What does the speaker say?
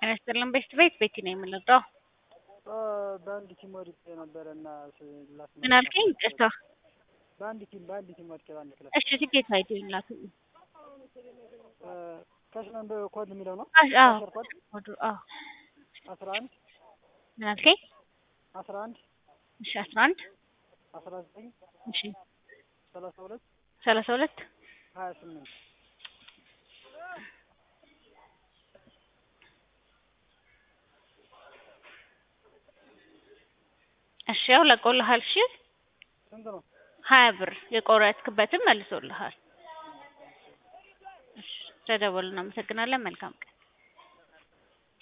ጤና ይስጥልን ቤት ቤት ቤቲ ነው የምንወጣው። በአንድ ቲም ወድቄ ነበረ እና ምን አልከኝ? ይቅርታ። በአንድ ቲም በአንድ ቲም ወድቄ በአንድ ክለብ እሺ ትኬት አይዲ ላቱ ካሽ ነምበር ኮድ የሚለው ነው። አዎ ካሸር ኮድ ወዱ አዎ አስራ አንድ ምን አልከኝ? አስራ አንድ እሺ አስራ አንድ አስራ ዘጠኝ እሺ ሰላሳ ሁለት ሰላሳ ሁለት ሀያ ስምንት እሺ ያው ለቆልሃል። እሺ ስንት ነው? ሀያ ብር የቆረጥክበትን መልሶልሃል። እሺ ተደወልን። እናመሰግናለን። መልካም ቀን